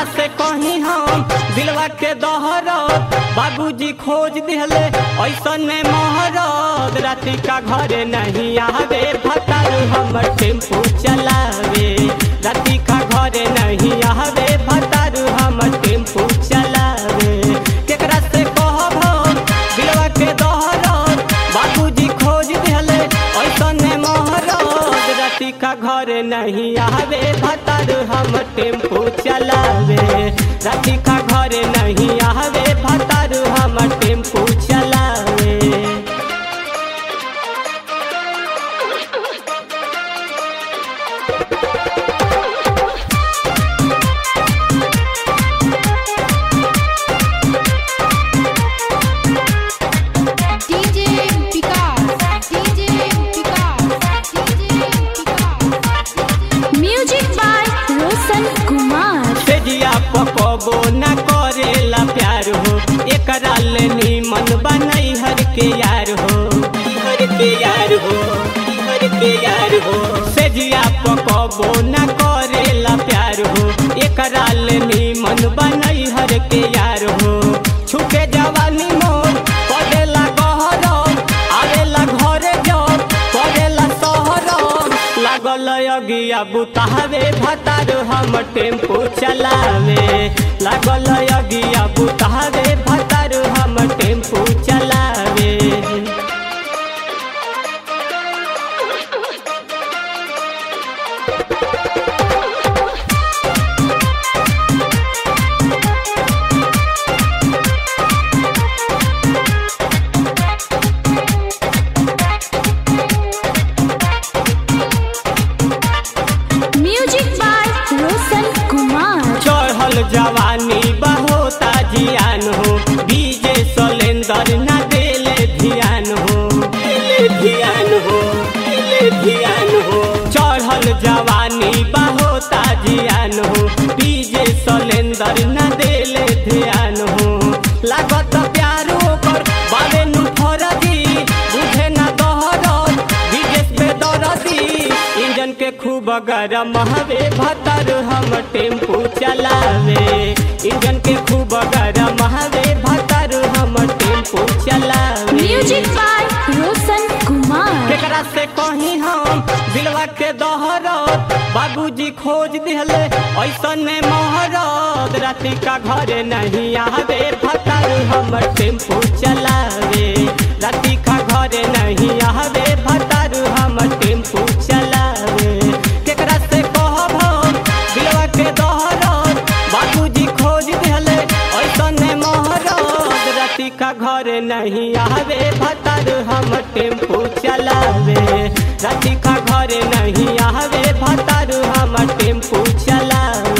केकरा से कहीं हम दिलवा के दहरत बाबूजी खोज दिहले ऐसन में महरत राति का घरे नहीं आवे भतार हमर टेम्पू चलावे राति का घरे नहीं आवे भतार हमर टेम्पू चलावे केकरा से कहब हम दिलवा के दहरत बाबूजी खोज दिहले ऐसन में महरत राति का घरे नहीं आवे भतार हम टेम्पू चलावे राति का घरे नहीं आवे भतार हम टेम्पू चलावे DJ Vikas, DJ Vikas, DJ Vikas. Music by Roshan Kumar. सेजिया पकबो न करेला प्यार हो एकरा ले मन बनई हर के यार हो हर के यार हो हर के यार हो सेजिया पकबो न करेला प्यार हो एकरा ले मन बनई हर के यार हो छुके जवानी मोर पड़ेला गहर आवेला घरे जब पड़ेला शहर लागल अगिया बुतावे भतार हम टेम्पू चलावे लागल अगिया बुतावे भतार हम टेम्पू चलावे Music by Roshan Kumar. चढ़ल जवानी बहुता जियान हो डीजे सलेंदर न देले ध्यान हो देले ध्यान हो देले ध्यान हो चढ़ल जवानी बहुता जियान हो डीजे सलेंदर न देले ध्यान हो लागत प्यार ओकर बारे नु फरदी बुझे न दहरत विदेश पे दरदी इंजन के खूब गरम हवे भतर हम टेम्पू चलावे इंजन के खूब गरम हवे भतर हम टेम्पू चलावे Music by Roshan Kumar. केकरा से कहीं हम दिलवा के दहरत बाबूजी खोज दिहले ऐसन में महरत राति का घरे नहीं आवे भतार हम टेम्पू चलावे राति का घरे नहीं आवे भतार हम टेम्पू चलावे केकरा से कहब हम दिलवा के दहरत बाबूजी खोज दिहले ऐसन में महरत राति का घरे नहीं आवे भतार हम टेम्पू चलावे राति का घरे नहीं आवे भतार हम टेम्पू चलावे